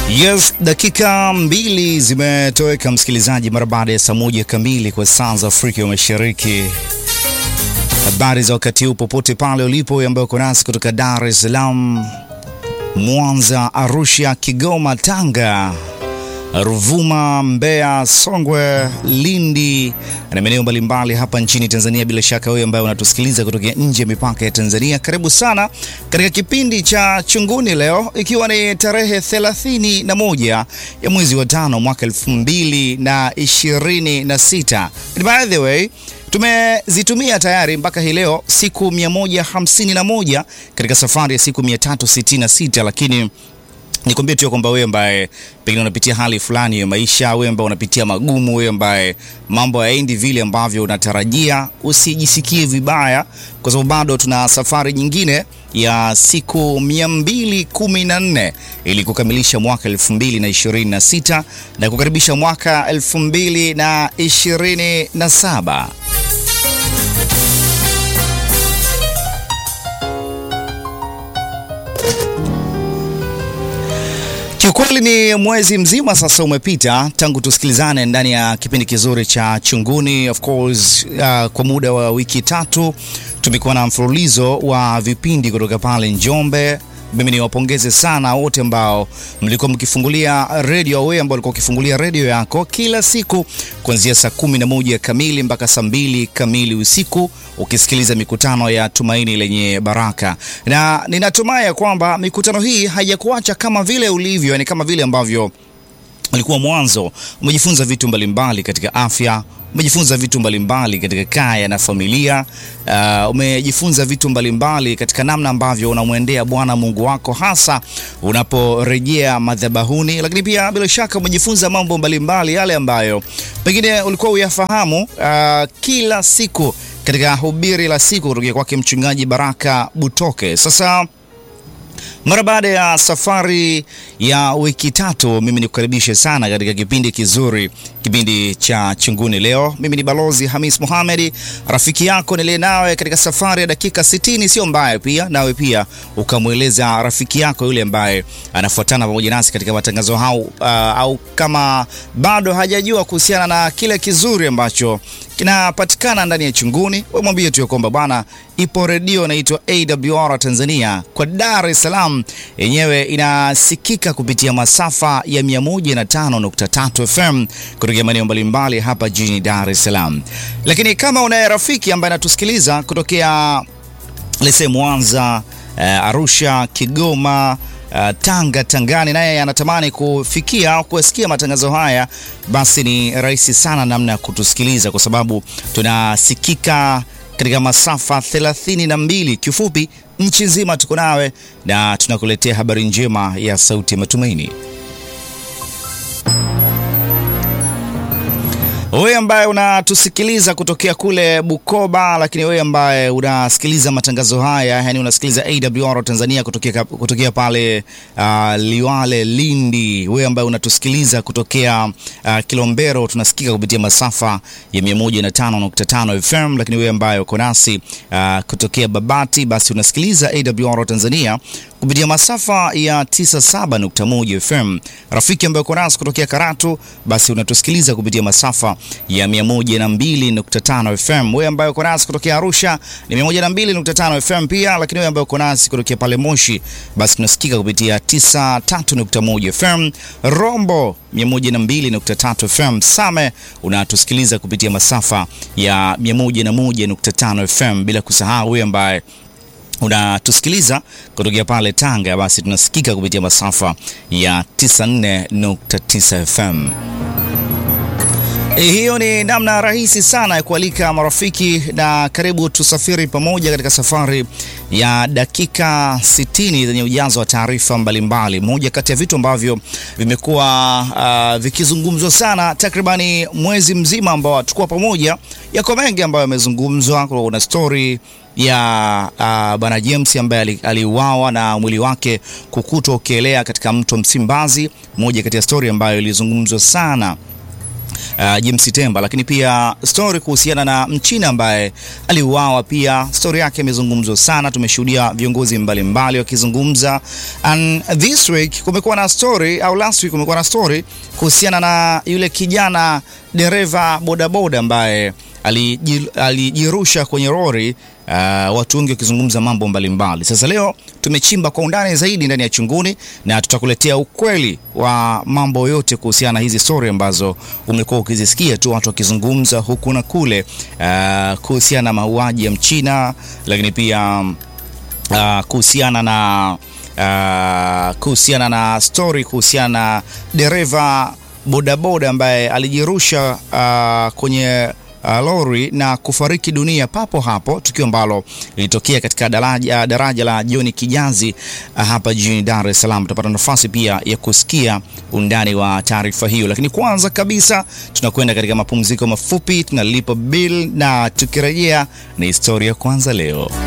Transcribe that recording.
Yes, dakika mbili zimetoweka msikilizaji, mara baada ya saa moja kamili kwa saa za Afrika ya Mashariki. Habari za wakati huu popote pale ulipo, ambayo uko nasi kutoka Dar es Salaam, Mwanza, Arusha, Kigoma, Tanga, Ruvuma, Mbeya, Songwe, Lindi na maeneo mbalimbali hapa nchini Tanzania. Bila shaka wewe ambaye unatusikiliza kutokea nje ya mipaka ya Tanzania, karibu sana katika kipindi cha Chunguni leo, ikiwa ni tarehe 31 ya mwezi wa tano mwaka 2026. By the way tumezitumia tayari mpaka hii leo siku 151 katika safari ya siku 366, lakini nikwambie tu kwamba wewe ambaye pengine unapitia hali fulani ya maisha, wewe ambaye unapitia magumu, wewe ambaye mambo hayaendi vile ambavyo unatarajia, usijisikie vibaya, kwa sababu bado tuna safari nyingine ya siku 214 ili kukamilisha mwaka 2026 na kukaribisha mwaka 2027. Kiukweli ni mwezi mzima sasa umepita tangu tusikilizane ndani ya kipindi kizuri cha Chunguni. Of course, uh, kwa muda wa wiki tatu tumekuwa na mfululizo wa vipindi kutoka pale Njombe. Mimi niwapongeze sana wote ambao mlikuwa mkifungulia redio, wewe ambao ulikuwa ukifungulia redio yako kila siku kuanzia saa kumi na moja kamili mpaka saa mbili kamili usiku ukisikiliza mikutano ya Tumaini Lenye Baraka, na ninatumai ya kwamba mikutano hii haijakuacha kama vile ulivyo, yani kama vile ambavyo ulikuwa mwanzo. Umejifunza vitu mbalimbali katika afya umejifunza vitu mbalimbali katika kaya na familia. Uh, umejifunza vitu mbalimbali katika namna ambavyo unamwendea Bwana Mungu wako hasa unaporejea madhabahuni, lakini pia bila shaka umejifunza mambo mbalimbali yale ambayo pengine ulikuwa uyafahamu uh, kila siku katika hubiri la siku kutoka kwake Mchungaji Baraka Butoke. Sasa mara baada ya safari ya wiki tatu, mimi nikukaribishe sana katika kipindi kizuri, kipindi cha Chunguni. Leo mimi ni Balozi Hamis Mohamed, rafiki yako niliye nawe katika safari ya dakika 60. Sio mbaya pia nawe pia ukamweleza rafiki yako yule ambaye anafuatana pamoja nasi katika matangazo hau, uh, au kama bado hajajua kuhusiana na kile kizuri ambacho kinapatikana ndani ya Chunguni, wewe mwambie tu kwamba bwana, ipo redio inaitwa AWR Tanzania kwa Dar es Salaam, yenyewe inasikika kupitia masafa ya 105.3 FM kutokea maeneo mbalimbali hapa jijini Dar es Salaam. Lakini kama unaye rafiki ambaye anatusikiliza kutokea lese Mwanza, uh, Arusha, Kigoma Uh, Tanga, Tangani naye anatamani kufikia au kusikia matangazo haya, basi ni rahisi sana namna ya kutusikiliza kwa sababu tunasikika katika masafa 32. Kiufupi, nchi nzima tuko nawe na tunakuletea habari njema ya sauti ya matumaini. Wewe ambaye unatusikiliza kutokea kule Bukoba, lakini wewe ambaye unasikiliza matangazo haya, yani unasikiliza AWR Tanzania kutokea, kutokea pale uh, Liwale Lindi, wewe ambaye unatusikiliza kutokea uh, Kilombero, tunasikika kupitia masafa ya 105.5 FM, lakini wewe ambaye uko nasi uh, kutokea Babati, basi unasikiliza AWR Tanzania kupitia masafa ya 97.1 FM. Rafiki ambaye uko nasi kutokea Karatu, basi unatusikiliza kupitia masafa ya 102.5 FM. Wewe ambaye uko nasi kutokea Arusha ni 102.5 FM pia, lakini wewe ambaye uko nasi kutokea pale Moshi, basi tunasikika kupitia 93.1 FM. Rombo 102.3 FM. Same unatusikiliza kupitia masafa ya 101.5 FM, bila kusahau wewe ambaye unatusikiliza kutokea pale Tanga, basi tunasikika kupitia masafa ya 94.9 FM. E, hiyo ni namna rahisi sana ya kualika marafiki na karibu tusafiri pamoja katika safari ya dakika 60 zenye ujazo wa taarifa mbalimbali. Moja kati ya vitu ambavyo vimekuwa uh, vikizungumzwa sana takribani mwezi mzima ambao tukuwa pamoja, yako mengi ambayo yamezungumzwa. Kuna story ya uh, bwana James ambaye aliuawa na mwili wake kukutwa ukielea katika mto Msimbazi, moja kati ya story ambayo ilizungumzwa sana uh, James Temba, lakini pia story kuhusiana na Mchina ambaye aliuawa, pia story yake imezungumzwa sana. Tumeshuhudia viongozi mbalimbali wakizungumza, and this week kumekuwa na story au last week kumekuwa na story kuhusiana na yule kijana dereva bodaboda ambaye alijirusha kwenye lori uh, watu wengi wakizungumza mambo mbalimbali. Sasa leo tumechimba kwa undani zaidi ndani ya Chunguni na tutakuletea ukweli wa mambo yote kuhusiana na hizi story ambazo umekuwa ukizisikia tu watu wakizungumza huku na kule, uh, kuhusiana na mauaji ya Mchina, lakini pia uh, kuhusiana na uh, kuhusiana na story kuhusiana na dereva bodaboda ambaye alijirusha uh, kwenye Uh, lori na kufariki dunia papo hapo, tukio ambalo lilitokea katika daraja, daraja la John Kijazi uh, hapa jijini Dar es Salaam. Tutapata nafasi pia ya kusikia undani wa taarifa hiyo, lakini kwanza kabisa tunakwenda katika mapumziko mafupi, tunalipa bill na tukirejea ni historia kwanza leo.